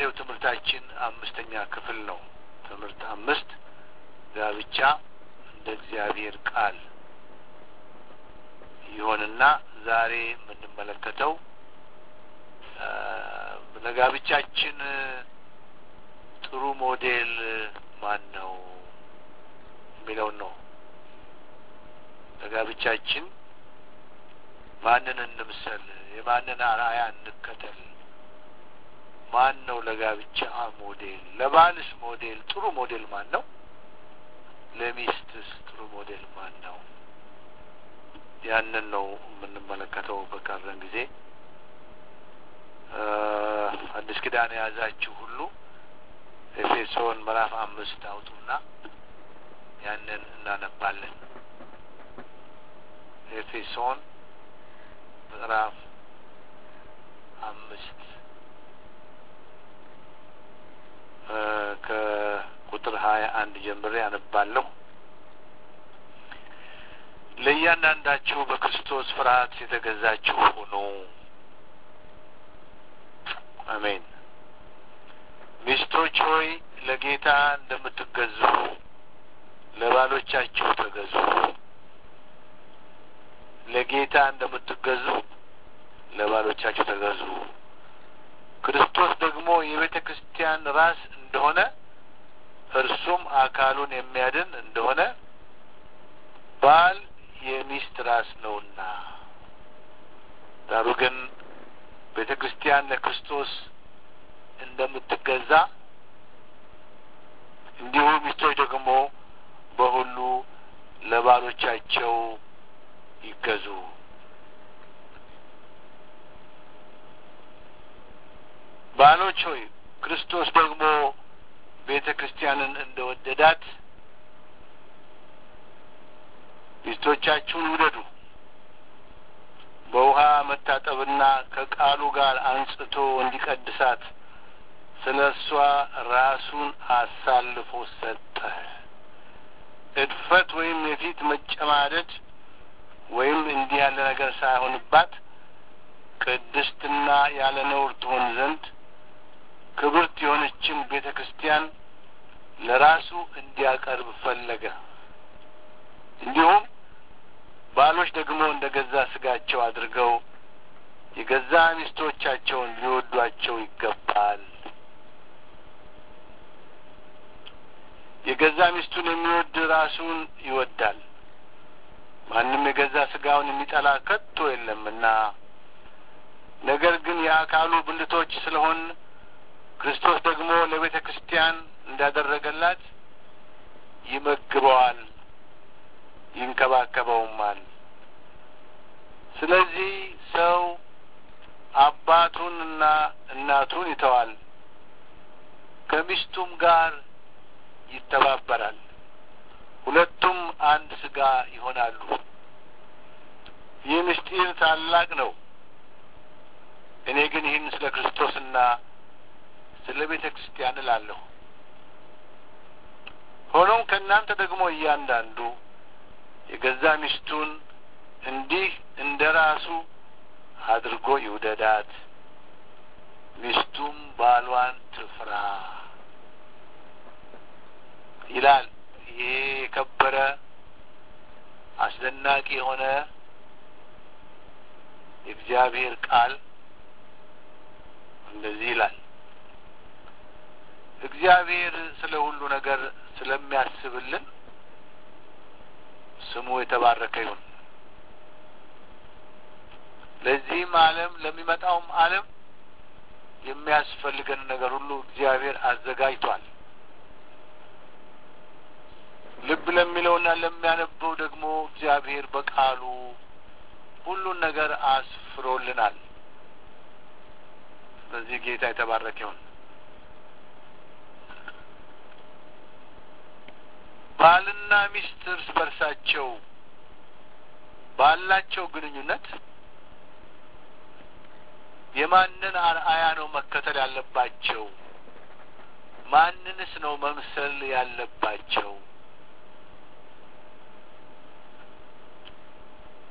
የዛሬው ትምህርታችን አምስተኛ ክፍል ነው። ትምህርት አምስት ጋብቻ እንደ እግዚአብሔር ቃል ይሆንና ዛሬ የምንመለከተው ለጋብቻችን ጥሩ ሞዴል ማን ነው የሚለውን ነው። ለጋብቻችን ማንን እንምሰል? የማንን አርአያ እንከተል? ማን ነው ለጋብቻ ሞዴል? ለባልስ ሞዴል ጥሩ ሞዴል ማን ነው? ለሚስትስ ጥሩ ሞዴል ማን ነው? ያንን ነው የምንመለከተው በቀረን ጊዜ። አዲስ ኪዳን የያዛችሁ ሁሉ ኤፌሶን ምዕራፍ አምስት አውጡና ያንን እናነባለን። ኤፌሶን ምዕራፍ አምስት ከቁጥር ሀያ አንድ ጀምሬ አነባለሁ። ለእያንዳንዳችሁ በክርስቶስ ፍርሃት የተገዛችሁ ሁኑ። አሜን። ሚስቶች ሆይ ለጌታ እንደምትገዙ ለባሎቻችሁ ተገዙ። ለጌታ እንደምትገዙ ለባሎቻችሁ ተገዙ። ክርስቶስ ደግሞ የቤተ ክርስቲያን ራስ እንደሆነ እርሱም አካሉን የሚያድን እንደሆነ ባል የሚስት ራስ ነውና። ዳሩ ግን ቤተ ክርስቲያን ለክርስቶስ እንደምትገዛ እንዲሁ ሚስቶች ደግሞ በሁሉ ለባሎቻቸው ይገዙ። ባሎች ሆይ ክርስቶስ ደግሞ ቤተ ክርስቲያንን እንደ ወደዳት ሚስቶቻችሁን ውደዱ። በውሃ መታጠብና ከቃሉ ጋር አንጽቶ እንዲቀድሳት ስለ እሷ ራሱን አሳልፎ ሰጠ። እድፈት ወይም የፊት መጨማደድ ወይም እንዲህ ያለ ነገር ሳይሆንባት ቅድስትና ያለ ነውር ትሆን ዘንድ ክብርት የሆነችን ቤተ ክርስቲያን ለራሱ እንዲያቀርብ ፈለገ። እንዲሁም ባሎች ደግሞ እንደ ገዛ ስጋቸው አድርገው የገዛ ሚስቶቻቸውን ሊወዷቸው ይገባል። የገዛ ሚስቱን የሚወድ ራሱን ይወዳል። ማንም የገዛ ስጋውን የሚጠላ ከቶ የለምና። ነገር ግን የአካሉ ብልቶች ስለሆን ክርስቶስ ደግሞ ለቤተ ክርስቲያን እንዳደረገላት ይመግበዋል፣ ይንከባከበውማል። ስለዚህ ሰው አባቱንና እናቱን ይተዋል፣ ከሚስቱም ጋር ይተባበራል፣ ሁለቱም አንድ ስጋ ይሆናሉ። ይህ ምስጢር ታላቅ ነው። እኔ ግን ይህን ስለ ክርስቶስና ስለ ቤተ ክርስቲያን እላለሁ። ሆኖም ከእናንተ ደግሞ እያንዳንዱ የገዛ ሚስቱን እንዲህ እንደ ራሱ አድርጎ ይውደዳት፣ ሚስቱም ባሏን ትፍራ ይላል። ይሄ የከበረ አስደናቂ የሆነ የእግዚአብሔር ቃል እንደዚህ ይላል። እግዚአብሔር ስለ ሁሉ ነገር ስለሚያስብልን ስሙ የተባረከ ይሁን። ለዚህም ዓለም ለሚመጣውም ዓለም የሚያስፈልገን ነገር ሁሉ እግዚአብሔር አዘጋጅቷል። ልብ ለሚለውና ለሚያነበው ደግሞ እግዚአብሔር በቃሉ ሁሉን ነገር አስፍሮልናል። ስለዚህ ጌታ የተባረከ ይሁን። ባልና ሚስት እርስ በርሳቸው ባላቸው ግንኙነት የማንን አርአያ ነው መከተል ያለባቸው? ማንንስ ነው መምሰል ያለባቸው?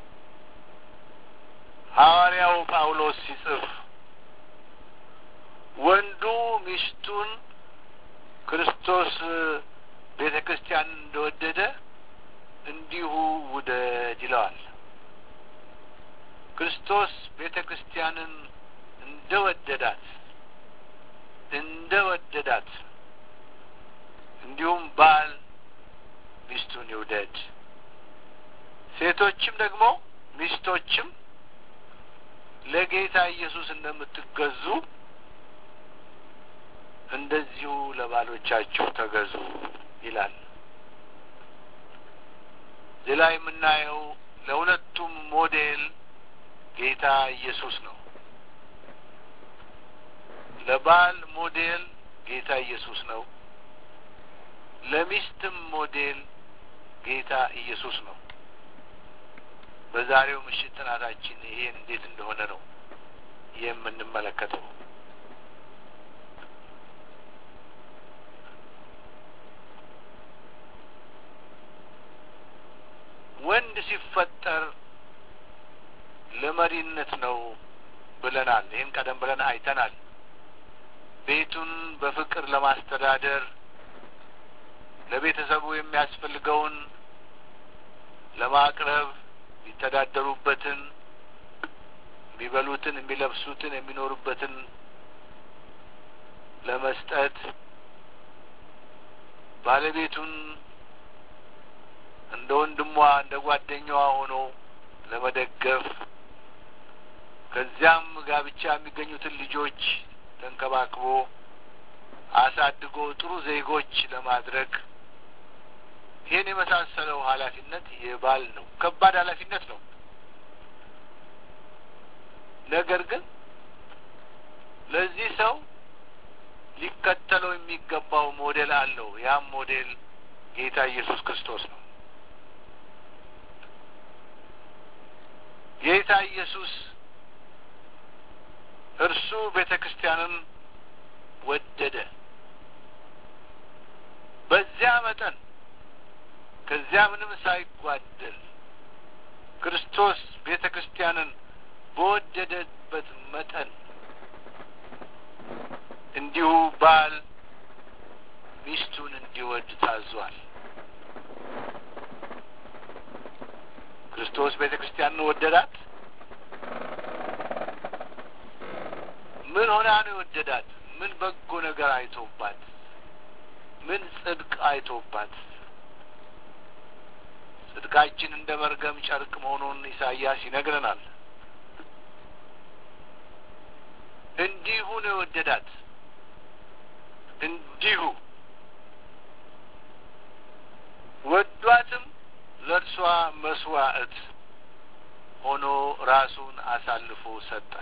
ሐዋርያው ጳውሎስ ሲጽፍ ወንዱ ሚስቱን ክርስቶስ ቤተ ክርስቲያን እንደወደደ እንዲሁ ውደድ ይለዋል። ክርስቶስ ቤተ ክርስቲያንን እንደ ወደዳት እንደ ወደዳት እንዲሁም ባል ሚስቱን ይውደድ። ሴቶችም ደግሞ ሚስቶችም ለጌታ ኢየሱስ እንደምትገዙ እንደዚሁ ለባሎቻችሁ ተገዙ ይላል። እዚህ ላይ የምናየው ለሁለቱም ሞዴል ጌታ ኢየሱስ ነው። ለባል ሞዴል ጌታ ኢየሱስ ነው። ለሚስትም ሞዴል ጌታ ኢየሱስ ነው። በዛሬው ምሽት ጥናታችን ይሄ እንዴት እንደሆነ ነው የምንመለከተው። ወንድ ሲፈጠር ለመሪነት ነው ብለናል። ይህን ቀደም ብለን አይተናል። ቤቱን በፍቅር ለማስተዳደር ለቤተሰቡ የሚያስፈልገውን ለማቅረብ የሚተዳደሩበትን፣ የሚበሉትን፣ የሚለብሱትን፣ የሚኖሩበትን ለመስጠት ባለቤቱን እንደ ወንድሟ እንደ ጓደኛዋ ሆኖ ለመደገፍ ከዚያም ጋብቻ የሚገኙትን ልጆች ተንከባክቦ አሳድጎ ጥሩ ዜጎች ለማድረግ ይህን የመሳሰለው ኃላፊነት የባል ነው። ከባድ ኃላፊነት ነው። ነገር ግን ለዚህ ሰው ሊከተለው የሚገባው ሞዴል አለው። ያም ሞዴል ጌታ ኢየሱስ ክርስቶስ ነው። ጌታ ኢየሱስ እርሱ ቤተ ክርስቲያንን ወደደ። በዚያ መጠን ከዚያ ምንም ሳይጓደል ክርስቶስ ቤተ ክርስቲያንን በወደደበት መጠን እንዲሁ ባል ሚስቱን እንዲወድ ታዟል። ክርስቶስ ቤተ ክርስቲያንን ወደዳት። ምን ሆና ነው የወደዳት? ምን በጎ ነገር አይቶባት? ምን ጽድቅ አይቶባት? ጽድቃችን እንደ መርገም ጨርቅ መሆኑን ኢሳይያስ ይነግረናል። እንዲሁ ነው የወደዳት። እንዲሁ ወዷትም ለእርሷ መስዋዕት ሆኖ ራሱን አሳልፎ ሰጠ።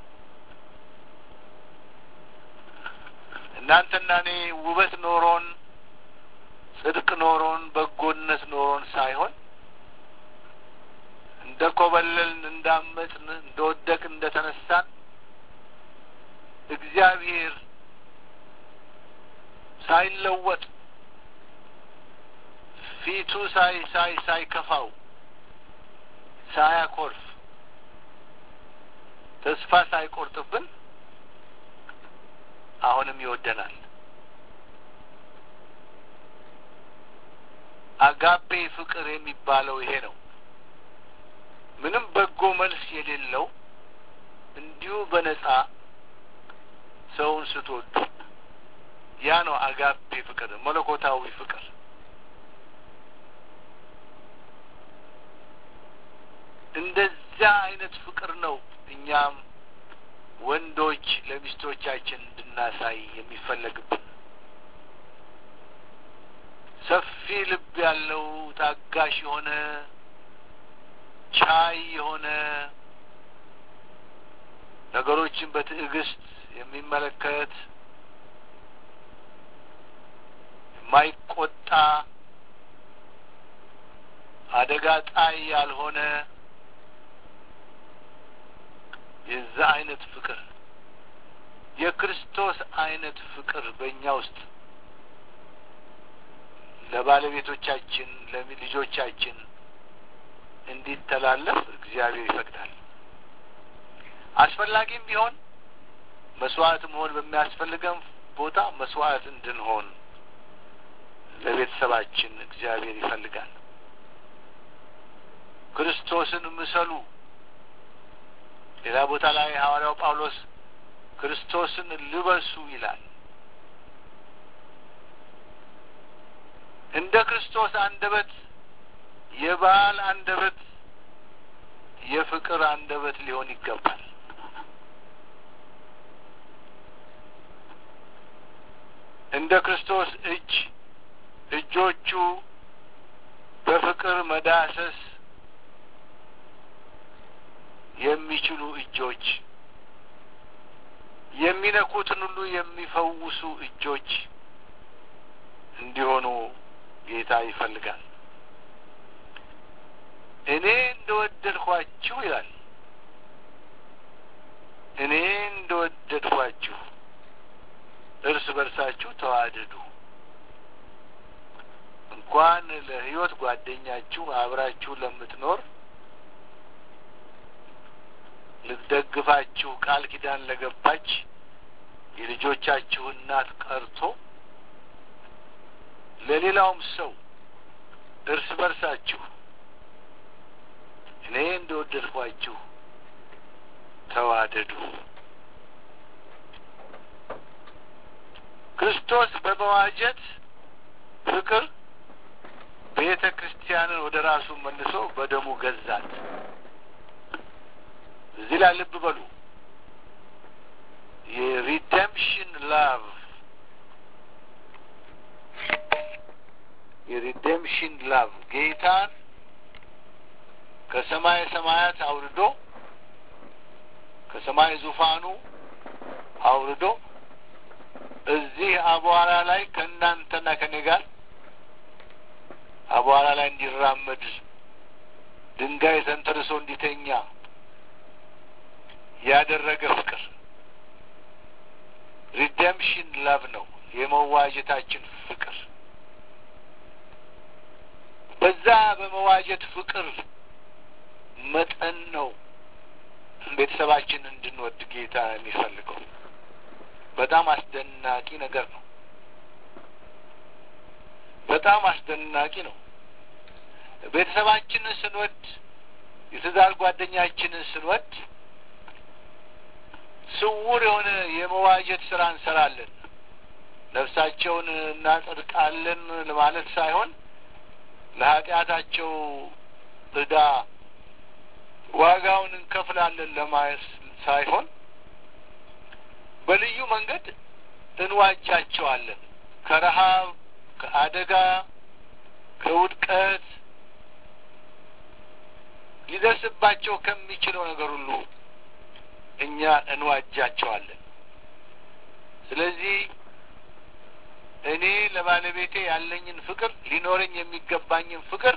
እናንተና እኔ ውበት ኖሮን ጽድቅ ኖሮን በጎነት ኖሮን ሳይሆን እንደ ኮበለልን፣ እንዳመፅን፣ እንደ ወደቅን፣ እንደ ተነሳን እግዚአብሔር ሳይለወጥ ፊቱ ሳይ ሳይ ሳይከፋው ሳያኮርፍ ተስፋ ሳይቆርጥብን አሁንም ይወደናል። አጋፔ ፍቅር የሚባለው ይሄ ነው። ምንም በጎ መልስ የሌለው እንዲሁ በነጻ ሰውን ስትወዱ ያ ነው አጋፔ ፍቅር፣ መለኮታዊ ፍቅር። እንደዚያ አይነት ፍቅር ነው እኛም ወንዶች ለሚስቶቻችን እንድናሳይ የሚፈለግብን። ሰፊ ልብ ያለው ታጋሽ የሆነ ቻይ የሆነ ነገሮችን በትዕግስት የሚመለከት የማይቆጣ አደጋ ጣይ ያልሆነ የዛ አይነት ፍቅር የክርስቶስ አይነት ፍቅር በእኛ ውስጥ ለባለቤቶቻችን ለልጆቻችን እንዲተላለፍ እግዚአብሔር ይፈቅዳል። አስፈላጊም ቢሆን መስዋዕት መሆን በሚያስፈልገን ቦታ መስዋዕት እንድንሆን ለቤተሰባችን እግዚአብሔር ይፈልጋል። ክርስቶስን ምሰሉ። ሌላ ቦታ ላይ ሐዋርያው ጳውሎስ ክርስቶስን ልበሱ ይላል። እንደ ክርስቶስ አንደበት የባል አንደበት የፍቅር አንደበት ሊሆን ይገባል። እንደ ክርስቶስ እጅ እጆቹ በፍቅር መዳሰስ የሚችሉ እጆች፣ የሚነኩትን ሁሉ የሚፈውሱ እጆች እንዲሆኑ ጌታ ይፈልጋል። እኔ እንደወደድኳችሁ ይላል። እኔ እንደወደድኳችሁ እርስ በርሳችሁ ተዋደዱ። እንኳን ለሕይወት ጓደኛችሁ አብራችሁ ለምትኖር ልትደግፋችሁ ቃል ኪዳን ለገባች የልጆቻችሁ እናት ቀርቶ ለሌላውም ሰው እርስ በርሳችሁ እኔ እንደወደድኳችሁ ተዋደዱ። ክርስቶስ በመዋጀት ፍቅር ቤተ ክርስቲያንን ወደ ራሱ መልሶ በደሙ ገዛት። እዚህ ላይ ልብ በሉ። የሪደምፕሽን ላቭ የሪደምፕሽን ላቭ ጌታን ከሰማይ ሰማያት አውርዶ ከሰማይ ዙፋኑ አውርዶ እዚህ አቧራ ላይ ከእናንተና ከኔ ጋር አቧራ ላይ እንዲራመድ ድንጋይ ተንተርሶ እንዲተኛ ያደረገ ፍቅር ሪደምፕሽን ላቭ ነው። የመዋጀታችን ፍቅር በዛ በመዋጀት ፍቅር መጠን ነው ቤተሰባችን እንድንወድ ጌታ የሚፈልገው። በጣም አስደናቂ ነገር ነው። በጣም አስደናቂ ነው። ቤተሰባችንን ስንወድ፣ የትዳር ጓደኛችንን ስንወድ ስውር የሆነ የመዋጀት ስራ እንሰራለን። ነፍሳቸውን እናጸድቃለን ለማለት ሳይሆን ለኃጢአታቸው ዕዳ ዋጋውን እንከፍላለን ለማለት ሳይሆን በልዩ መንገድ እንዋጃቸዋለን። ከረሃብ፣ ከአደጋ፣ ከውድቀት ሊደርስባቸው ከሚችለው ነገር ሁሉ እኛ እንዋጃቸዋለን። ስለዚህ እኔ ለባለቤቴ ያለኝን ፍቅር ሊኖረኝ የሚገባኝን ፍቅር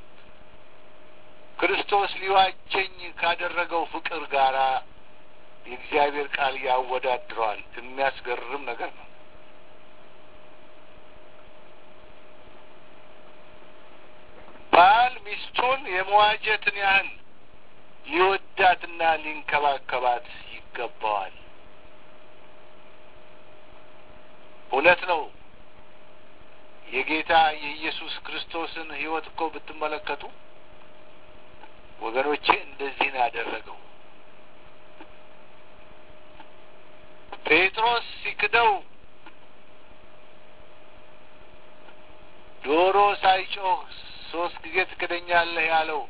ክርስቶስ ሊዋጀኝ ካደረገው ፍቅር ጋራ የእግዚአብሔር ቃል ያወዳድረዋል። የሚያስገርም ነገር ነው። ባል ሚስቱን የመዋጀትን ያህል ሊወዳትና ሊንከባከባት ይገባዋል። እውነት ነው። የጌታ የኢየሱስ ክርስቶስን ሕይወት እኮ ብትመለከቱ ወገኖቼ እንደዚህ ነው ያደረገው። ጴጥሮስ ሲክደው ዶሮ ሳይጮህ ሶስት ጊዜ ትክደኛለህ ያለው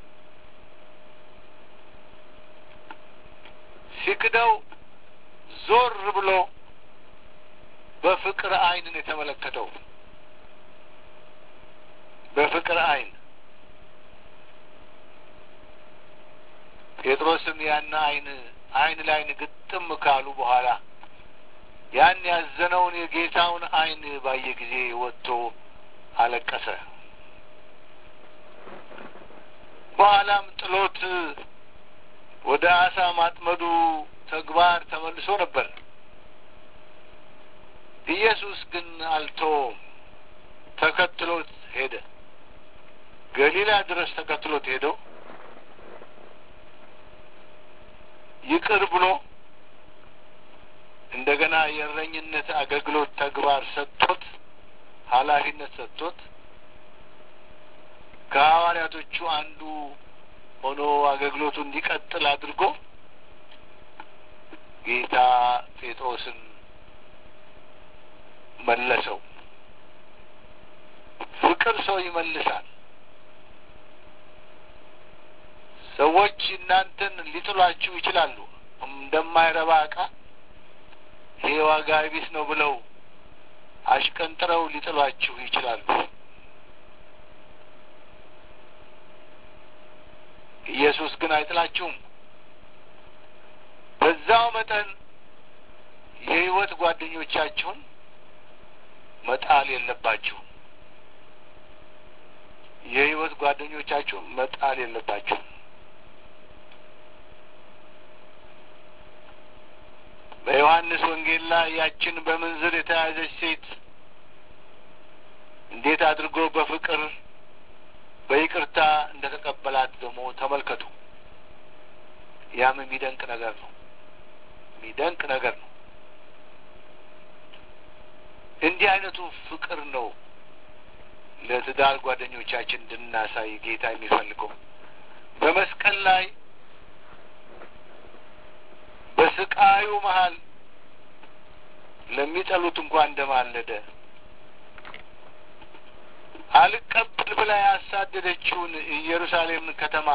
ሲክደው ዞር ብሎ በፍቅር ዓይን ነው የተመለከተው። በፍቅር ዓይን ጴጥሮስም ያን ዓይን ዓይን ላይን ግጥም ካሉ በኋላ ያን ያዘነውን የጌታውን ዓይን ባየ ጊዜ ወጥቶ አለቀሰ። በኋላም ጥሎት ወደ አሳ ማጥመዱ ተግባር ተመልሶ ነበር። ኢየሱስ ግን አልተወውም፣ ተከትሎት ሄደ። ገሊላ ድረስ ተከትሎት ሄደው ይቅር ብሎ እንደገና የእረኝነት አገልግሎት ተግባር ሰጥቶት ኃላፊነት ሰጥቶት ከሐዋርያቶቹ አንዱ ሆኖ አገልግሎቱ እንዲቀጥል አድርጎ ጌታ ጴጥሮስን መለሰው። ፍቅር ሰው ይመልሳል። ሰዎች እናንተን ሊጥሏችሁ ይችላሉ። እንደማይረባ ዕቃ ይሄ ዋጋ ቢስ ነው ብለው አሽቀንጥረው ሊጥሏችሁ ይችላሉ። ኢየሱስ ግን አይጥላችሁም። በዛው መጠን የሕይወት ጓደኞቻችሁን መጣል የለባችሁም። የሕይወት ጓደኞቻችሁን መጣል የለባችሁም። በዮሐንስ ወንጌል ላይ ያችን በምንዝር የተያዘች ሴት እንዴት አድርጎ በፍቅር በይቅርታ እንደ ተቀበላት ደግሞ ተመልከቱ። ያም የሚደንቅ ነገር ነው። የሚደንቅ ነገር ነው። እንዲህ አይነቱ ፍቅር ነው ለትዳር ጓደኞቻችን እንድናሳይ ጌታ የሚፈልገው በመስቀል ላይ በስቃዩ መሀል ለሚጠሉት እንኳን እንደማለደ አልቀበል ብላ ያሳደደችውን ኢየሩሳሌምን ከተማ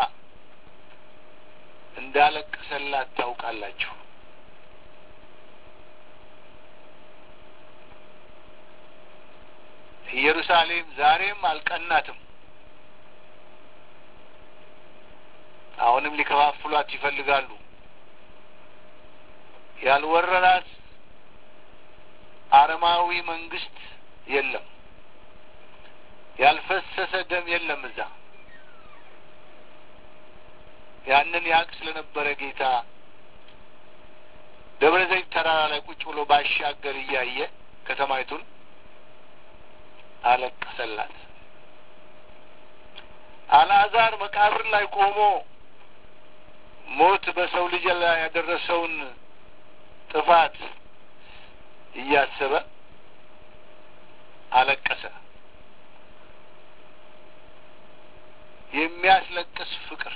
እንዳለቀሰላት ታውቃላችሁ። ኢየሩሳሌም ዛሬም አልቀናትም። አሁንም ሊከፋፍሏት ይፈልጋሉ። ያልወረራት አረማዊ መንግስት የለም። ያልፈሰሰ ደም የለም እዛ። ያንን ያቅ ስለነበረ ጌታ ደብረ ዘይት ተራራ ላይ ቁጭ ብሎ ባሻገር እያየ ከተማይቱን አለቀሰላት። አልዓዛር መቃብር ላይ ቆሞ ሞት በሰው ልጅ ላይ ያደረሰውን ጥፋት እያሰበ አለቀሰ። የሚያስለቅስ ፍቅር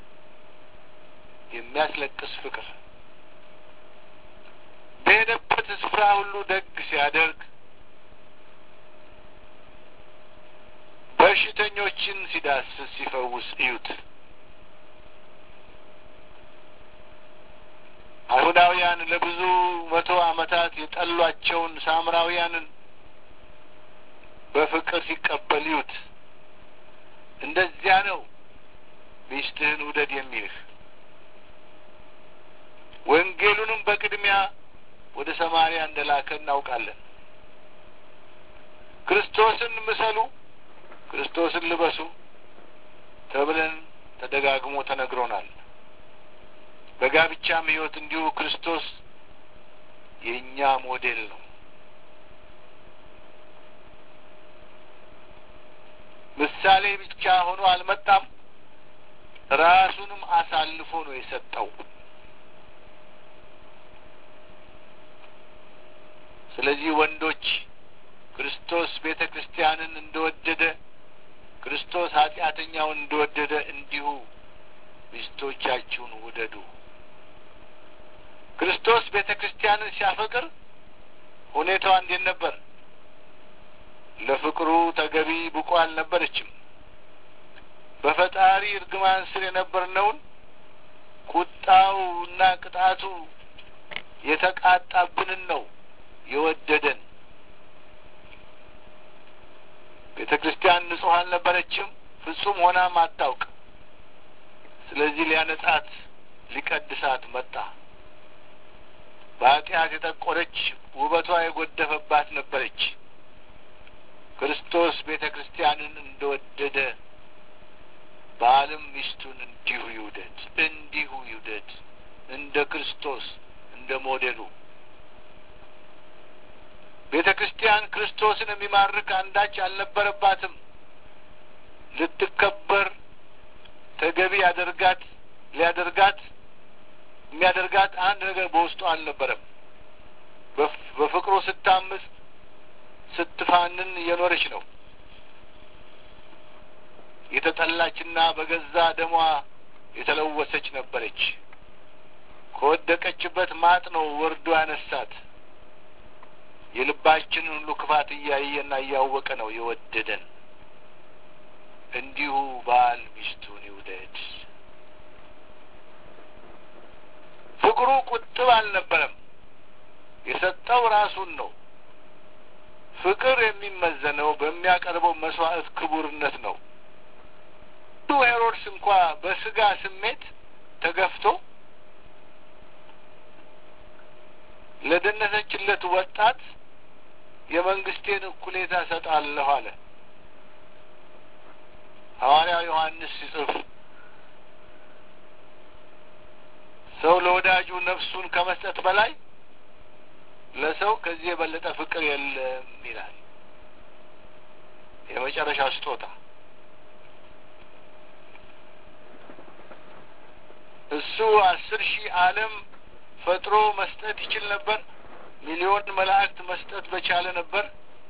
የሚያስለቅስ ፍቅር በሄደበት ስፍራ ሁሉ ደግ ሲያደርግ በሽተኞችን ሲዳስስ ሲፈውስ እዩት። አይሁዳውያን ለብዙ መቶ ዓመታት የጠሏቸውን ሳምራውያንን በፍቅር ሲቀበል እዩት። እንደዚያ ነው ሚስትህን ውደድ የሚልህ። ወንጌሉንም በቅድሚያ ወደ ሰማርያ እንደላከ እናውቃለን። ክርስቶስን ምሰሉ፣ ክርስቶስን ልበሱ ተብለን ተደጋግሞ ተነግሮናል። በጋብቻም ሕይወት እንዲሁ ክርስቶስ የእኛ ሞዴል ነው። ምሳሌ ብቻ ሆኖ አልመጣም፣ ራሱንም አሳልፎ ነው የሰጠው። ስለዚህ ወንዶች ክርስቶስ ቤተ ክርስቲያንን እንደወደደ ክርስቶስ ኃጢአተኛውን እንደወደደ እንዲሁ ሚስቶቻችሁን ውደዱ። ክርስቶስ ቤተ ክርስቲያንን ሲያፈቅር ሁኔታዋ እንዴት ነበር? ለፍቅሩ ተገቢ ብቁ አልነበረችም። በፈጣሪ እርግማን ስር የነበርነውን ቁጣው እና ቅጣቱ የተቃጣብንን ነው የወደደን። ቤተ ክርስቲያን ንጹሕ አልነበረችም፣ ፍጹም ሆናም አታውቅ። ስለዚህ ሊያነጻት ሊቀድሳት መጣ። በኃጢአት የጠቆረች ውበቷ የጎደፈባት ነበረች። ክርስቶስ ቤተ ክርስቲያንን እንደወደደ ባልም ሚስቱን እንዲሁ ይውደድ፣ እንዲሁ ይውደድ፣ እንደ ክርስቶስ እንደ ሞዴሉ። ቤተ ክርስቲያን ክርስቶስን የሚማርክ አንዳች አልነበረባትም። ልትከበር ተገቢ ያደርጋት ሊያደርጋት የሚያደርጋት አንድ ነገር በውስጡ አልነበረም። በፍቅሩ ስታምጽ ስትፋንን እየኖረች ነው። የተጠላችና በገዛ ደሟ የተለወሰች ነበረች። ከወደቀችበት ማጥ ነው ወርዶ ያነሳት። የልባችንን ሁሉ ክፋት እያየና እያወቀ ነው የወደደን። እንዲሁ ባል ሚስቱን ይውደድ። ፍቅሩ ቁጥብ አልነበረም። የሰጠው ራሱን ነው። ፍቅር የሚመዘነው በሚያቀርበው መስዋዕት ክቡርነት ነው። ሄሮድስ እንኳ በስጋ ስሜት ተገፍቶ ለደነሰችለት ወጣት የመንግስቴን እኩሌታ እሰጣለሁ አለ። ሐዋርያው ዮሐንስ ሲጽፍ ሰው ለወዳጁ ነፍሱን ከመስጠት በላይ ለሰው ከዚህ የበለጠ ፍቅር የለም ይላል። የመጨረሻ ስጦታ እሱ አስር ሺህ ዓለም ፈጥሮ መስጠት ይችል ነበር። ሚሊዮን መላእክት መስጠት በቻለ ነበር።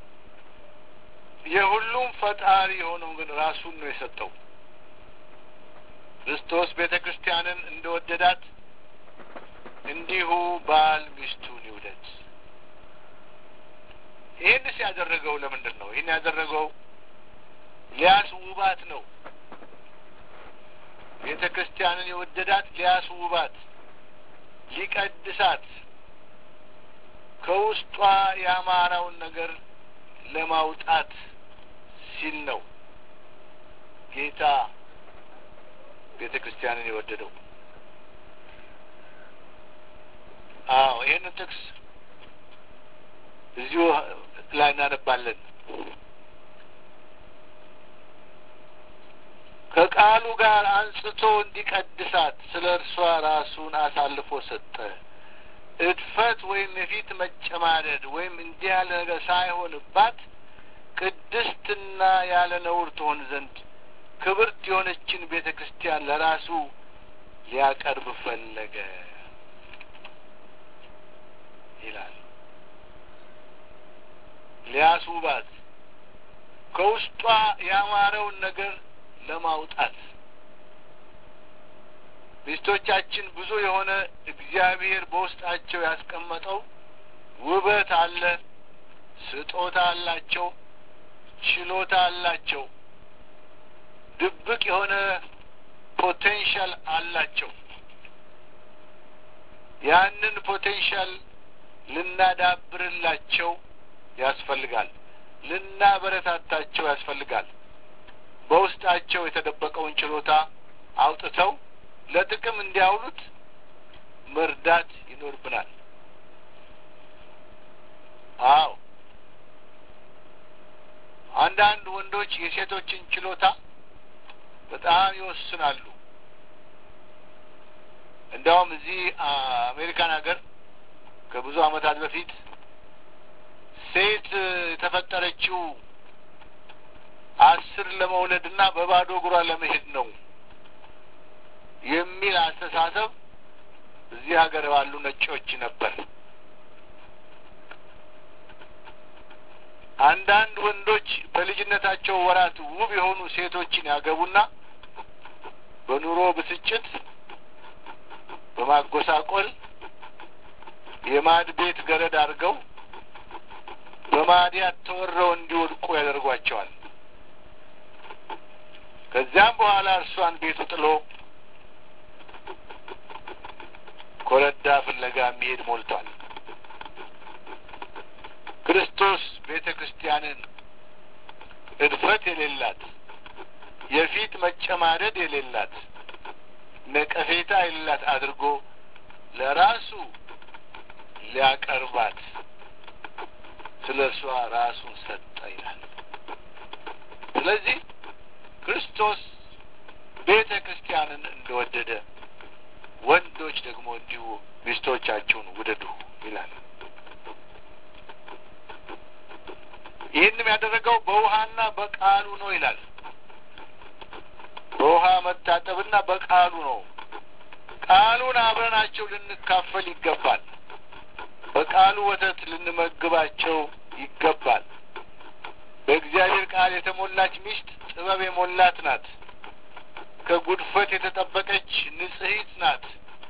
የሁሉም ፈጣሪ የሆነው ግን ራሱን ነው የሰጠው። ክርስቶስ ቤተ ክርስቲያንን እንደወደዳት እንዲሁ ባል ሚስቱን ይውደድ። ይህንስ ያደረገው ለምንድን ነው? ይህን ያደረገው ሊያስውባት ነው። ቤተ ክርስቲያንን የወደዳት ሊያስውባት፣ ሊቀድሳት፣ ከውስጧ ያማረውን ነገር ለማውጣት ሲል ነው ጌታ ቤተ ክርስቲያንን የወደደው። አዎ ይህንን ጥቅስ እዚሁ ላይ እናነባለን። ከቃሉ ጋር አንጽቶ እንዲቀድሳት ስለ እርሷ ራሱን አሳልፎ ሰጠ። እድፈት ወይም የፊት መጨማደድ ወይም እንዲህ ያለ ነገር ሳይሆንባት ቅድስትና ያለ ነውር ትሆን ዘንድ ክብርት የሆነችን ቤተ ክርስቲያን ለራሱ ሊያቀርብ ፈለገ ይላል። ሊያስውባት ከውስጧ ያማረውን ነገር ለማውጣት ሚስቶቻችን ብዙ የሆነ እግዚአብሔር በውስጣቸው ያስቀመጠው ውበት አለ፣ ስጦታ አላቸው፣ ችሎታ አላቸው፣ ድብቅ የሆነ ፖቴንሻል አላቸው። ያንን ፖቴንሻል ልናዳብርላቸው ያስፈልጋል፣ ልናበረታታቸው ያስፈልጋል። በውስጣቸው የተደበቀውን ችሎታ አውጥተው ለጥቅም እንዲያውሉት መርዳት ይኖርብናል። አዎ አንዳንድ ወንዶች የሴቶችን ችሎታ በጣም ይወስናሉ። እንዲያውም እዚህ አሜሪካን ሀገር ከብዙ ዓመታት በፊት ሴት የተፈጠረችው አስር ለመውለድ እና በባዶ እግሯ ለመሄድ ነው የሚል አስተሳሰብ እዚህ ሀገር ባሉ ነጮች ነበር። አንዳንድ ወንዶች በልጅነታቸው ወራት ውብ የሆኑ ሴቶችን ያገቡና በኑሮ ብስጭት፣ በማጎሳቆል የማድ ቤት ገረድ አድርገው በማዲያት ተወረው እንዲወድቁ ያደርጓቸዋል። ከዚያም በኋላ እርሷን ቤቱ ጥሎ ኮረዳ ፍለጋ የሚሄድ ሞልቷል። ክርስቶስ ቤተ ክርስቲያንን እድፈት የሌላት የፊት መጨማደድ የሌላት ነቀፌታ የሌላት አድርጎ ለራሱ ሊያቀርባት ስለ እርሷ ራሱን ሰጠ ይላል። ስለዚህ ክርስቶስ ቤተ ክርስቲያንን እንደወደደ ወንዶች ደግሞ እንዲሁ ሚስቶቻችሁን ውደዱ ይላል። ይህንም ያደረገው በውሃና በቃሉ ነው ይላል። በውሃ መታጠብና በቃሉ ነው። ቃሉን አብረናቸው ልንካፈል ይገባል። በቃሉ ወተት ልንመግባቸው ይገባል። በእግዚአብሔር ቃል የተሞላች ሚስት ጥበብ የሞላት ናት። ከጉድፈት የተጠበቀች ንጽሕት ናት።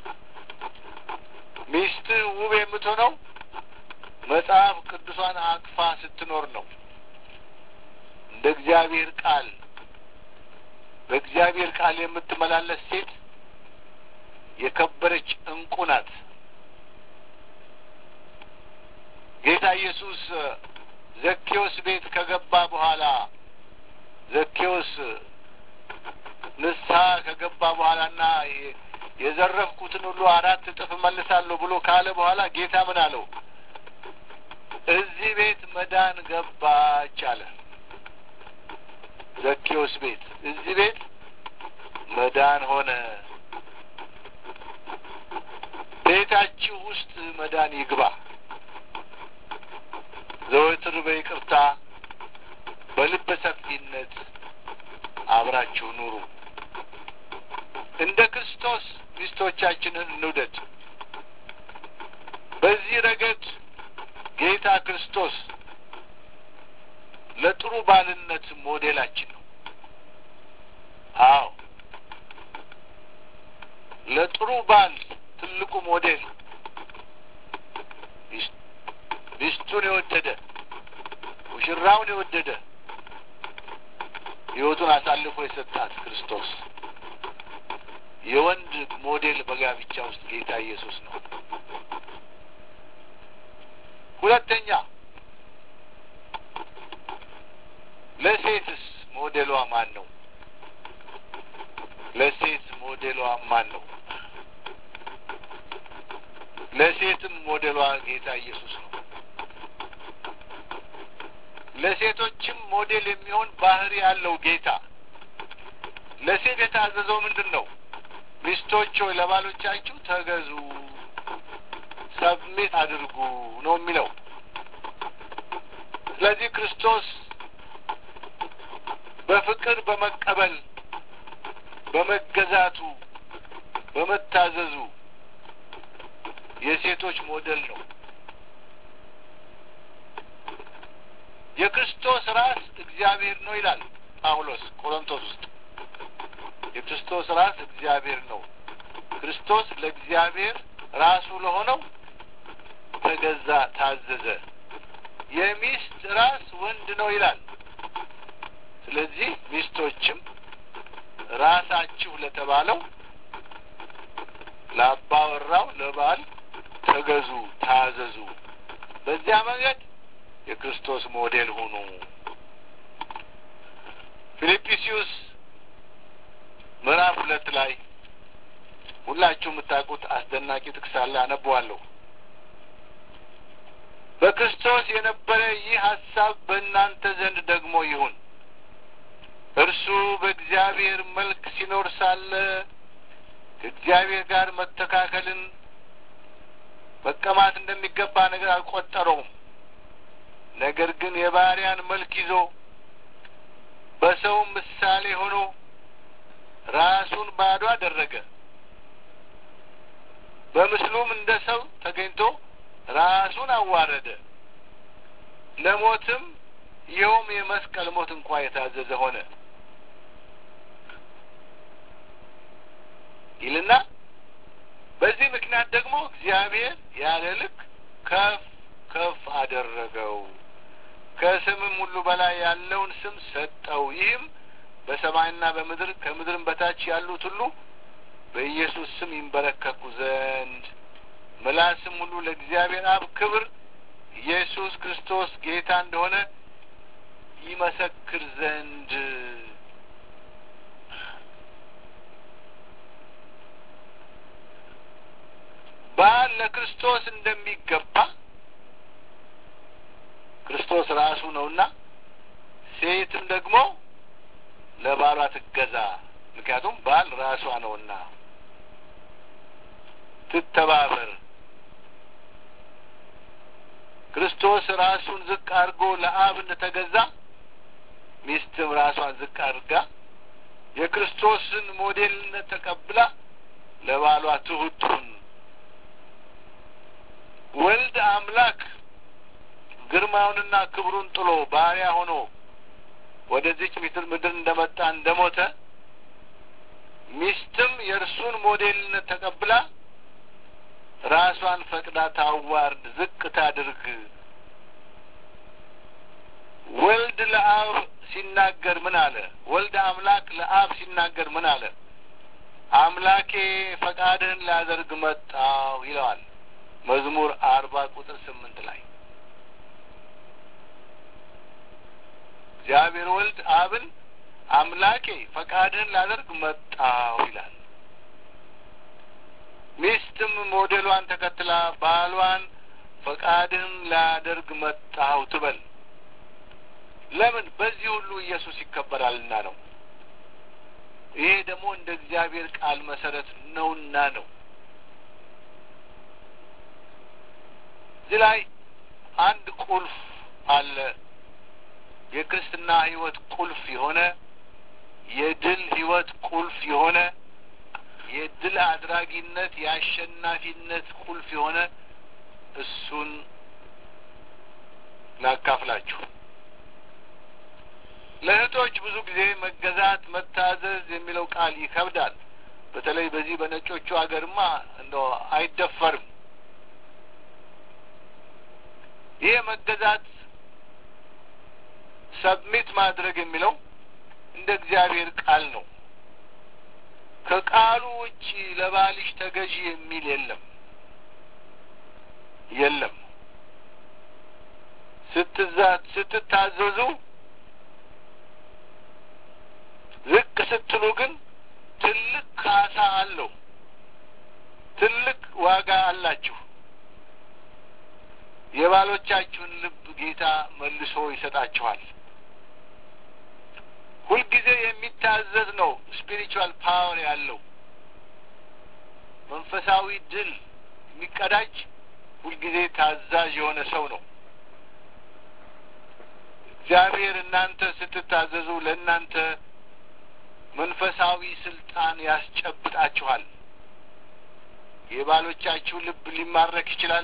ሚስትህ ውብ የምትሆነው መጽሐፍ ቅዱሷን አቅፋ ስትኖር ነው። እንደ እግዚአብሔር ቃል በእግዚአብሔር ቃል የምትመላለስ ሴት የከበረች እንቁ ናት። ጌታ ኢየሱስ ዘኬዎስ ቤት ከገባ በኋላ ዘኬዎስ ንስሐ ከገባ በኋላና የዘረፍኩትን ሁሉ አራት እጥፍ እመልሳለሁ ብሎ ካለ በኋላ ጌታ ምን አለው? እዚህ ቤት መዳን ገባች አለ። ዘኬዎስ ቤት እዚህ ቤት መዳን ሆነ። ቤታችሁ ውስጥ መዳን ይግባ። ዘወትር በይቅርታ በልበ ሰፊነት አብራችሁ ኑሩ። እንደ ክርስቶስ ሚስቶቻችንን እንውደድ። በዚህ ረገድ ጌታ ክርስቶስ ለጥሩ ባልነት ሞዴላችን ነው። አዎ ለጥሩ ባል ትልቁ ሞዴል ሚስቱን የወደደ ሙሽራውን የወደደ ሕይወቱን አሳልፎ የሰጣት ክርስቶስ የወንድ ሞዴል በጋብቻ ውስጥ ጌታ ኢየሱስ ነው። ሁለተኛ ለሴትስ ሞዴሏ ማን ነው? ለሴት ሞዴሏ ማን ነው? ለሴትም ሞዴሏ ጌታ ኢየሱስ ነው። ለሴቶችም ሞዴል የሚሆን ባህሪ ያለው ጌታ ለሴት የታዘዘው ምንድን ነው? ሚስቶች ሆይ ለባሎቻችሁ ተገዙ፣ ሰብሚት አድርጉ ነው የሚለው። ስለዚህ ክርስቶስ በፍቅር በመቀበል በመገዛቱ በመታዘዙ የሴቶች ሞዴል ነው። የክርስቶስ ራስ እግዚአብሔር ነው ይላል ጳውሎስ ቆሮንቶስ ውስጥ። የክርስቶስ ራስ እግዚአብሔር ነው። ክርስቶስ ለእግዚአብሔር ራሱ ለሆነው ተገዛ፣ ታዘዘ። የሚስት ራስ ወንድ ነው ይላል። ስለዚህ ሚስቶችም ራሳችሁ ለተባለው ለአባወራው ለባል ተገዙ፣ ታዘዙ። በዚያ መንገድ የክርስቶስ ሞዴል ሁኑ። ፊልጵስዩስ ምዕራፍ ሁለት ላይ ሁላችሁ የምታውቁት አስደናቂ ጥቅስ አለ። አነበዋለሁ። በክርስቶስ የነበረ ይህ ሀሳብ በእናንተ ዘንድ ደግሞ ይሁን። እርሱ በእግዚአብሔር መልክ ሲኖር ሳለ ከእግዚአብሔር ጋር መተካከልን መቀማት እንደሚገባ ነገር አልቆጠረውም። ነገር ግን የባሪያን መልክ ይዞ በሰውም ምሳሌ ሆኖ ራሱን ባዶ አደረገ። በምስሉም እንደ ሰው ተገኝቶ ራሱን አዋረደ፣ ለሞትም ይኸውም የመስቀል ሞት እንኳ የታዘዘ ሆነ ይልና በዚህ ምክንያት ደግሞ እግዚአብሔር ያለ ልክ ከፍ ከፍ አደረገው፣ ከስምም ሁሉ በላይ ያለውን ስም ሰጠው። ይህም በሰማይና በምድር ከምድርም በታች ያሉት ሁሉ በኢየሱስ ስም ይንበረከኩ ዘንድ ምላስም ሁሉ ለእግዚአብሔር አብ ክብር ኢየሱስ ክርስቶስ ጌታ እንደሆነ ይመሰክር ዘንድ ባል ለክርስቶስ እንደሚገባ ክርስቶስ ራሱ ነውና ሴትም ደግሞ ለባሏ ትገዛ። ምክንያቱም ባል ራሷ ነውና ትተባበር። ክርስቶስ ራሱን ዝቅ አድርጎ ለአብ እንደተገዛ ሚስትም ራሷን ዝቅ አድርጋ የክርስቶስን ሞዴልነት ተቀብላ ለባሏ ትሁቱን ወልድ አምላክ ግርማውንና ክብሩን ጥሎ ባሪያ ሆኖ ወደዚች ምድር ምድር እንደመጣ እንደሞተ ሚስትም የእርሱን ሞዴልነት ተቀብላ ራሷን ፈቅዳ ታዋርድ፣ ዝቅ ታድርግ። ወልድ ለአብ ሲናገር ምን አለ? ወልድ አምላክ ለአብ ሲናገር ምን አለ? አምላኬ ፈቃድህን ላደርግ መጣሁ ይለዋል መዝሙር አርባ ቁጥር ስምንት ላይ እግዚአብሔር ወልድ አብን አምላኬ ፈቃድህን ላደርግ መጣሁ ይላል። ሚስትም ሞዴሏን ተከትላ ባሏን ፈቃድህን ላደርግ መጣሁ ትበል። ለምን? በዚህ ሁሉ ኢየሱስ ይከበራልና ነው። ይሄ ደግሞ እንደ እግዚአብሔር ቃል መሰረት ነውና ነው። እዚህ ላይ አንድ ቁልፍ አለ። የክርስትና ሕይወት ቁልፍ የሆነ የድል ሕይወት ቁልፍ የሆነ የድል አድራጊነት የአሸናፊነት ቁልፍ የሆነ እሱን ላካፍላችሁ። ለእህቶች ብዙ ጊዜ መገዛት፣ መታዘዝ የሚለው ቃል ይከብዳል። በተለይ በዚህ በነጮቹ ሀገርማ እንደው አይደፈርም። ይሄ መገዛት ሰብሚት ማድረግ የሚለው እንደ እግዚአብሔር ቃል ነው። ከቃሉ ውጭ ለባልሽ ተገዢ የሚል የለም የለም። ስትዛት ስትታዘዙ ዝቅ ስትሉ ግን ትልቅ ካሳ አለው። ትልቅ ዋጋ አላችሁ። የባሎቻችሁን ልብ ጌታ መልሶ ይሰጣችኋል። ሁልጊዜ የሚታዘዝ ነው ስፒሪቹዋል ፓወር ያለው መንፈሳዊ ድል የሚቀዳጅ ሁልጊዜ ታዛዥ የሆነ ሰው ነው። እግዚአብሔር እናንተ ስትታዘዙ ለእናንተ መንፈሳዊ ስልጣን ያስጨብጣችኋል። የባሎቻችሁ ልብ ሊማረክ ይችላል።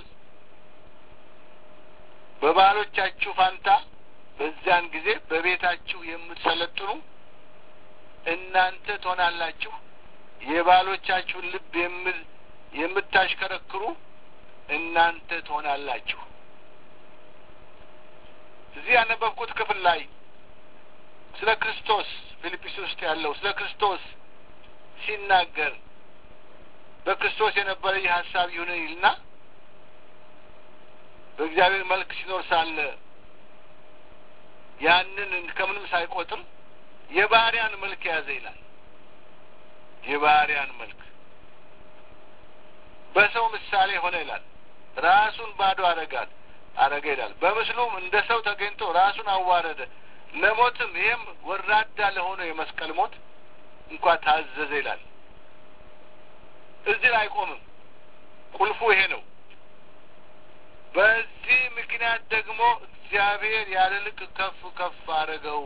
በባሎቻችሁ ፋንታ በዚያን ጊዜ በቤታችሁ የምትሰለጥኑ እናንተ ትሆናላችሁ። የባሎቻችሁን ልብ የምታሽከረክሩ እናንተ ትሆናላችሁ። እዚህ ያነበብኩት ክፍል ላይ ስለ ክርስቶስ ፊልጵስ ውስጥ ያለው ስለ ክርስቶስ ሲናገር በክርስቶስ የነበረ ይህ ሀሳብ ይሁን ይልና በእግዚአብሔር መልክ ሲኖር ሳለ ያንን ከምንም ሳይቆጥር የባሪያን መልክ የያዘ ይላል። የባሪያን መልክ በሰው ምሳሌ ሆነ ይላል። ራሱን ባዶ አረጋት አረገ ይላል። በምስሉም እንደ ሰው ተገኝቶ ራሱን አዋረደ፣ ለሞትም ይህም ወራዳ ለሆነ የመስቀል ሞት እንኳ ታዘዘ ይላል። እዚህ ላይ አይቆምም። ቁልፉ ይሄ ነው። በዚህ ምክንያት ደግሞ እግዚአብሔር ያለ ልክ ከፍ ከፍ አረገው፣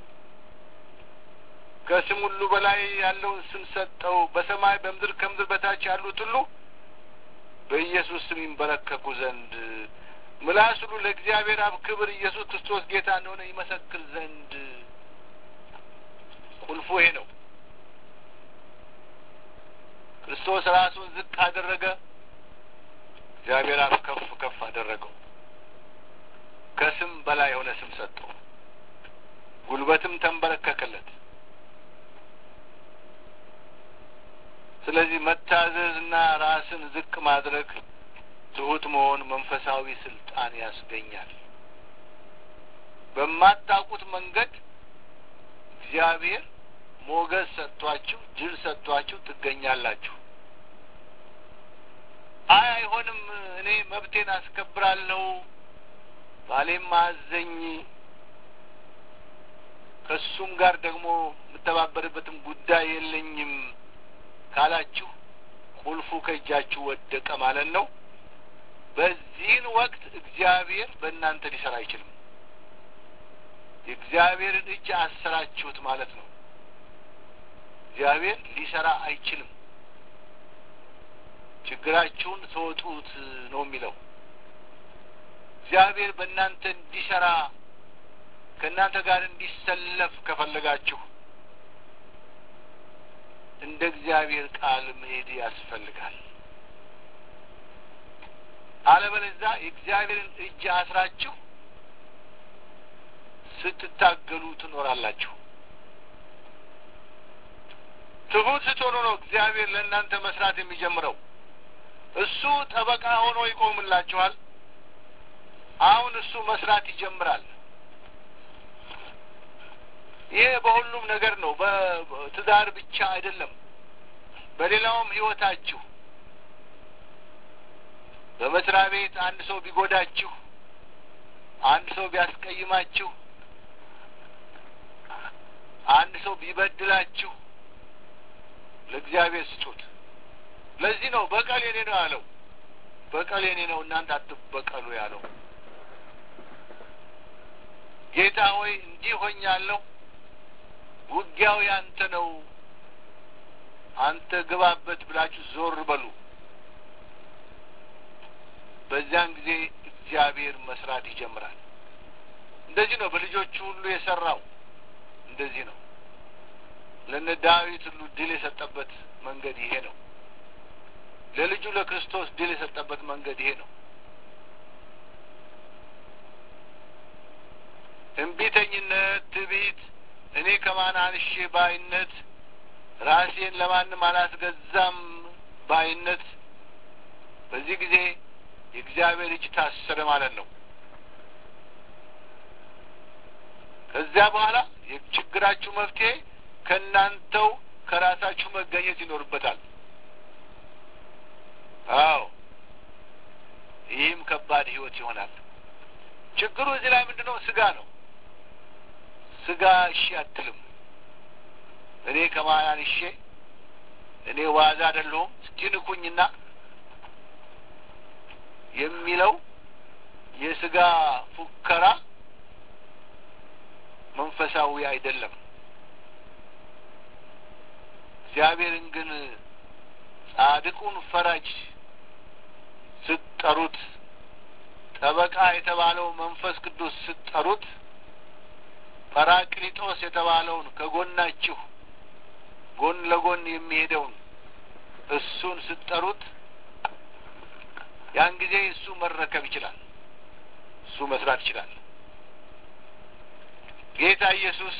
ከስም ሁሉ በላይ ያለውን ስም ሰጠው። በሰማይ በምድር ከምድር በታች ያሉት ሁሉ በኢየሱስ ስም ይንበረከኩ ዘንድ ምላስ ሁሉ ለእግዚአብሔር አብ ክብር ኢየሱስ ክርስቶስ ጌታ እንደሆነ ይመሰክር ዘንድ ቁልፉ ይሄ ነው። ክርስቶስ ራሱን ዝቅ አደረገ፣ እግዚአብሔር አብ ከፍ ከፍ አደረገው። ከስም በላይ የሆነ ስም ሰጠው፣ ጉልበትም ተንበረከከለት። ስለዚህ መታዘዝና ራስን ዝቅ ማድረግ ትሁት መሆን መንፈሳዊ ስልጣን ያስገኛል። በማታውቁት መንገድ እግዚአብሔር ሞገስ ሰጥቷችሁ ድል ሰጥቷችሁ ትገኛላችሁ። አይ አይሆንም፣ እኔ መብቴን አስከብራለሁ፣ ባሌም አዘኝ፣ ከእሱም ጋር ደግሞ የምተባበርበትም ጉዳይ የለኝም ካላችሁ ቁልፉ ከእጃችሁ ወደቀ ማለት ነው። በዚህን ወቅት እግዚአብሔር በእናንተ ሊሰራ አይችልም። የእግዚአብሔርን እጅ አሰራችሁት ማለት ነው። እግዚአብሔር ሊሰራ አይችልም። ችግራችሁን ተወጡት ነው የሚለው። እግዚአብሔር በእናንተ እንዲሰራ ከእናንተ ጋር እንዲሰለፍ ከፈለጋችሁ እንደ እግዚአብሔር ቃል መሄድ ያስፈልጋል። አለበለዚያ የእግዚአብሔርን እጅ አስራችሁ ስትታገሉ ትኖራላችሁ። ትሁት ስትሆኑ ነው እግዚአብሔር ለእናንተ መስራት የሚጀምረው። እሱ ጠበቃ ሆኖ ይቆምላችኋል። አሁን እሱ መስራት ይጀምራል። ይሄ በሁሉም ነገር ነው። በትዳር ብቻ አይደለም፣ በሌላውም ህይወታችሁ በመስሪያ ቤት አንድ ሰው ቢጎዳችሁ፣ አንድ ሰው ቢያስቀይማችሁ፣ አንድ ሰው ቢበድላችሁ ለእግዚአብሔር ስጡት። ለዚህ ነው በቀል የኔ ነው ያለው። በቀል የኔ ነው እናንተ አትበቀሉ ያለው። ጌታ ሆይ እንዲህ ሆኛለሁ፣ ውጊያው ያንተ ነው፣ አንተ ግባበት ብላችሁ ዞር በሉ። በዚያን ጊዜ እግዚአብሔር መስራት ይጀምራል። እንደዚህ ነው በልጆቹ ሁሉ የሰራው። እንደዚህ ነው ለነ ዳዊት ሁሉ ድል የሰጠበት መንገድ ይሄ ነው። ለልጁ ለክርስቶስ ድል የሰጠበት መንገድ ይሄ ነው። እምቢተኝነት፣ ትዕቢት፣ እኔ ከማን አንሼ ባይነት፣ ራሴን ለማንም አላስገዛም ባይነት፣ በዚህ ጊዜ የእግዚአብሔር እጅ ታሰረ ማለት ነው። ከዚያ በኋላ የችግራችሁ መፍትሄ ከእናንተው ከራሳችሁ መገኘት ይኖርበታል። አዎ ይህም ከባድ ህይወት ይሆናል። ችግሩ እዚህ ላይ ምንድን ነው? ስጋ ነው። ስጋ እሺ አትልም። እኔ ከማን አንሼ እኔ ዋዛ አይደለሁም እስኪ ንኩኝና የሚለው የስጋ ፉከራ መንፈሳዊ አይደለም። እግዚአብሔርን ግን ጻድቁን ፈራጅ ስትጠሩት፣ ጠበቃ የተባለው መንፈስ ቅዱስ ስትጠሩት፣ ጰራቅሊጦስ የተባለውን ከጎናችሁ ጎን ለጎን የሚሄደውን እሱን ስትጠሩት ያን ጊዜ እሱ መረከብ ይችላል። እሱ መስራት ይችላል። ጌታ ኢየሱስ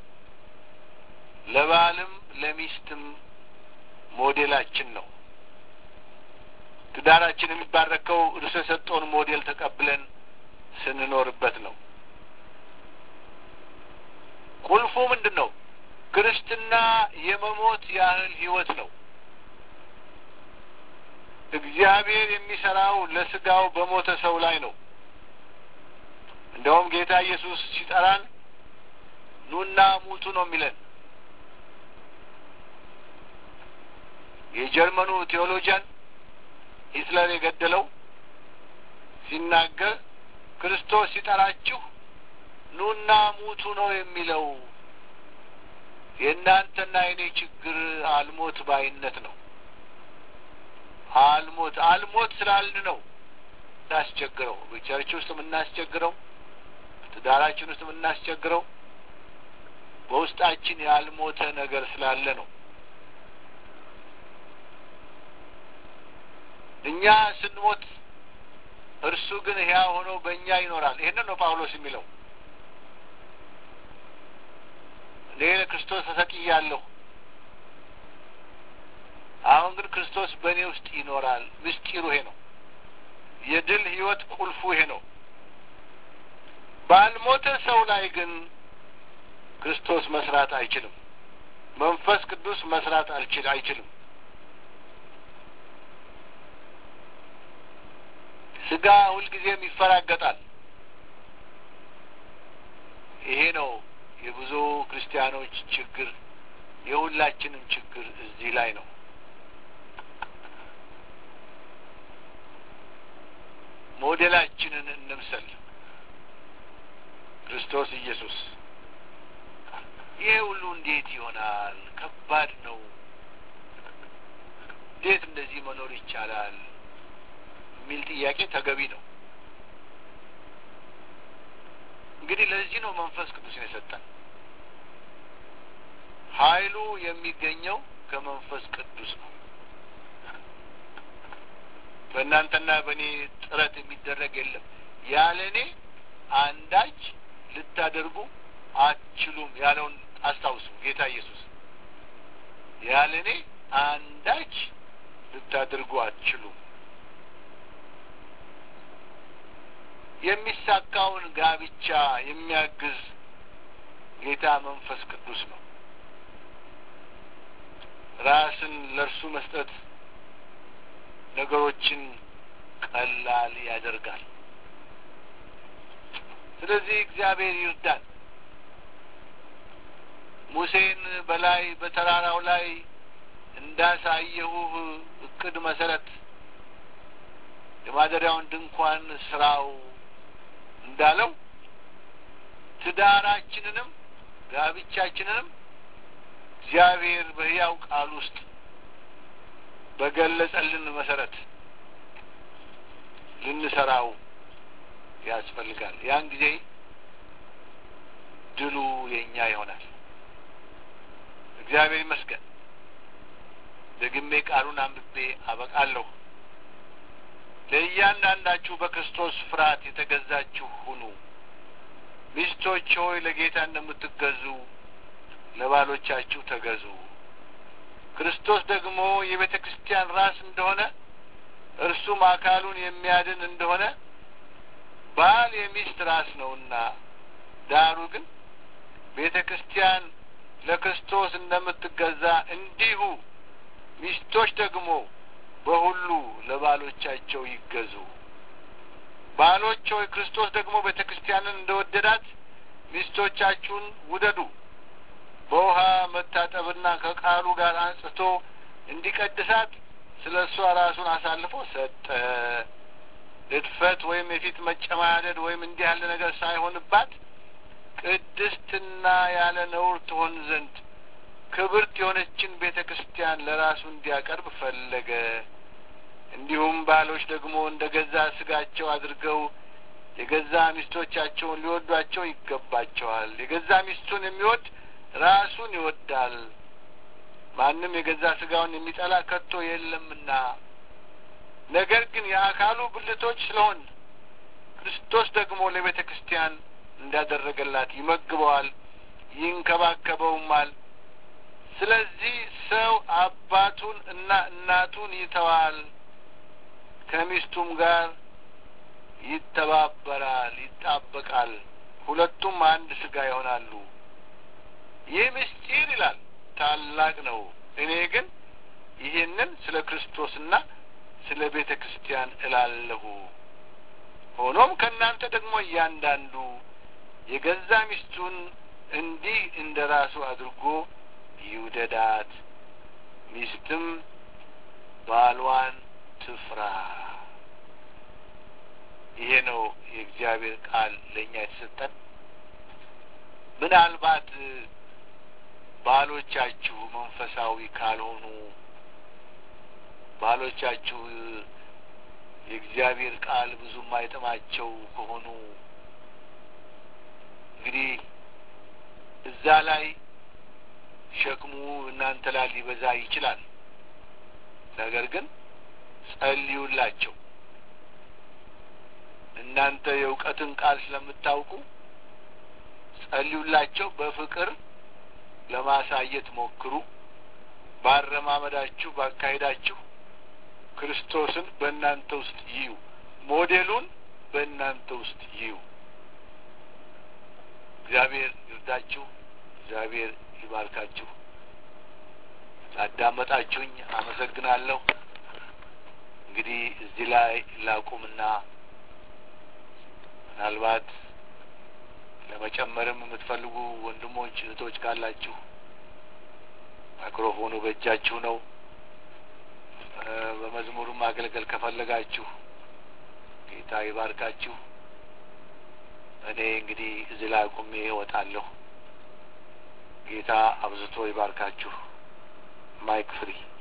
ለባልም ለሚስትም ሞዴላችን ነው። ትዳራችን የሚባረከው እርሱ የሰጠውን ሞዴል ተቀብለን ስንኖርበት ነው። ቁልፉ ምንድን ነው? ክርስትና የመሞት ያህል ህይወት ነው። እግዚአብሔር የሚሰራው ለስጋው በሞተ ሰው ላይ ነው። እንደውም ጌታ ኢየሱስ ሲጠራን ኑና ሙቱ ነው የሚለን። የጀርመኑ ቴዎሎጂያን ሂትለር የገደለው ሲናገር ክርስቶስ ሲጠራችሁ ኑና ሙቱ ነው የሚለው። የእናንተና የኔ ችግር አልሞት ባይነት ነው። አልሞት አልሞት ስላልን ነው እናስቸግረው። በቸርች ውስጥ የምናስቸግረው፣ ትዳራችን ውስጥ የምናስቸግረው በውስጣችን ያልሞተ ነገር ስላለ ነው። እኛ ስንሞት እርሱ ግን ሕያው ሆኖ በእኛ ይኖራል። ይህንን ነው ጳውሎስ የሚለው። እኔ ለክርስቶስ ተሰቅያለሁ፣ አሁን ግን ክርስቶስ በእኔ ውስጥ ይኖራል። ምስጢሩ ይሄ ነው። የድል ህይወት ቁልፉ ይሄ ነው። ባልሞተ ሰው ላይ ግን ክርስቶስ መስራት አይችልም። መንፈስ ቅዱስ መስራት አልችል አይችልም። ስጋ ሁልጊዜም ይፈራገጣል። ይሄ ነው የብዙ ክርስቲያኖች ችግር፣ የሁላችንም ችግር እዚህ ላይ ነው። ሞዴላችንን እንምሰል፣ ክርስቶስ ኢየሱስ። ይሄ ሁሉ እንዴት ይሆናል? ከባድ ነው። እንዴት እንደዚህ መኖር ይቻላል? የሚል ጥያቄ ተገቢ ነው። እንግዲህ ለዚህ ነው መንፈስ ቅዱስን የሰጠን። ኃይሉ የሚገኘው ከመንፈስ ቅዱስ ነው። በእናንተና በእኔ ጥረት የሚደረግ የለም። ያለ እኔ አንዳች ልታደርጉ አትችሉም ያለውን አስታውሱ። ጌታ ኢየሱስ ያለ እኔ አንዳች ልታደርጉ አትችሉም። የሚሳካውን ጋብቻ የሚያግዝ ጌታ መንፈስ ቅዱስ ነው። ራስን ለእርሱ መስጠት ነገሮችን ቀላል ያደርጋል። ስለዚህ እግዚአብሔር ይርዳል። ሙሴን በላይ በተራራው ላይ እንዳሳየሁህ እቅድ መሰረት የማደሪያውን ድንኳን ስራው እንዳለው ትዳራችንንም ጋብቻችንንም እግዚአብሔር በሕያው ቃል ውስጥ በገለጸልን መሰረት ልንሰራው ያስፈልጋል። ያን ጊዜ ድሉ የእኛ ይሆናል። እግዚአብሔር ይመስገን። ደግሜ ቃሉን አንብቤ አበቃለሁ። ለእያንዳንዳችሁ በክርስቶስ ፍርሃት የተገዛችሁ ሁኑ። ሚስቶች ሆይ ለጌታ እንደምትገዙ ለባሎቻችሁ ተገዙ። ክርስቶስ ደግሞ የቤተ ክርስቲያን ራስ እንደሆነ እርሱም አካሉን የሚያድን እንደሆነ ባል የሚስት ራስ ነውና፣ ዳሩ ግን ቤተ ክርስቲያን ለክርስቶስ እንደምትገዛ እንዲሁ ሚስቶች ደግሞ በሁሉ ለባሎቻቸው ይገዙ። ባሎች ሆይ ክርስቶስ ደግሞ ቤተ ክርስቲያንን እንደወደዳት ሚስቶቻችሁን ውደዱ። በውሃ መታጠብና ከቃሉ ጋር አንጽቶ እንዲቀድሳት ስለ እሷ ራሱን አሳልፎ ሰጠ። እድፈት ወይም የፊት መጨማደድ ወይም እንዲህ ያለ ነገር ሳይሆንባት ቅድስትና ያለ ነውር ትሆን ዘንድ ክብርት የሆነችን ቤተ ክርስቲያን ለራሱ እንዲያቀርብ ፈለገ። እንዲሁም ባሎች ደግሞ እንደ ገዛ ስጋቸው አድርገው የገዛ ሚስቶቻቸውን ሊወዷቸው ይገባቸዋል። የገዛ ሚስቱን የሚወድ ራሱን ይወዳል። ማንም የገዛ ስጋውን የሚጠላ ከቶ የለምና። ነገር ግን የአካሉ ብልቶች ስለሆን ክርስቶስ ደግሞ ለቤተ ክርስቲያን እንዳደረገላት ይመግበዋል፣ ይንከባከበውማል። ስለዚህ ሰው አባቱን እና እናቱን ይተዋል፣ ከሚስቱም ጋር ይተባበራል፣ ይጣበቃል፣ ሁለቱም አንድ ስጋ ይሆናሉ። ይህ ምስጢር ይላል ታላቅ ነው። እኔ ግን ይህንን ስለ ክርስቶስና ስለ ቤተ ክርስቲያን እላለሁ። ሆኖም ከእናንተ ደግሞ እያንዳንዱ የገዛ ሚስቱን እንዲህ እንደ ራሱ አድርጎ ይውደዳት፣ ሚስትም ባሏን ትፍራ። ይሄ ነው የእግዚአብሔር ቃል ለእኛ የተሰጠን። ምናልባት ባሎቻችሁ መንፈሳዊ ካልሆኑ ባሎቻችሁ የእግዚአብሔር ቃል ብዙም አይጥማቸው ከሆኑ እንግዲህ እዛ ላይ ሸክሙ እናንተ ላይ ሊበዛ ይችላል። ነገር ግን ጸልዩላቸው። እናንተ የእውቀትን ቃል ስለምታውቁ ጸልዩላቸው። በፍቅር ለማሳየት ሞክሩ። ባረማመዳችሁ፣ ባካሄዳችሁ ክርስቶስን በእናንተ ውስጥ ይዩ። ሞዴሉን በእናንተ ውስጥ ይዩ። እግዚአብሔር ይርዳችሁ። እግዚአብሔር ይባርካችሁ። ላዳመጣችሁኝ አመሰግናለሁ። እንግዲህ እዚህ ላይ ላቁምና ምናልባት ለመጨመርም የምትፈልጉ ወንድሞች እህቶች ካላችሁ ማይክሮፎኑ በእጃችሁ ነው። በመዝሙሩም ማገልገል ከፈለጋችሁ ጌታ ይባርካችሁ። እኔ እንግዲህ እዚህ ላይ አቁሜ እወጣለሁ። ጌታ አብዝቶ ይባርካችሁ። ማይክ ፍሪ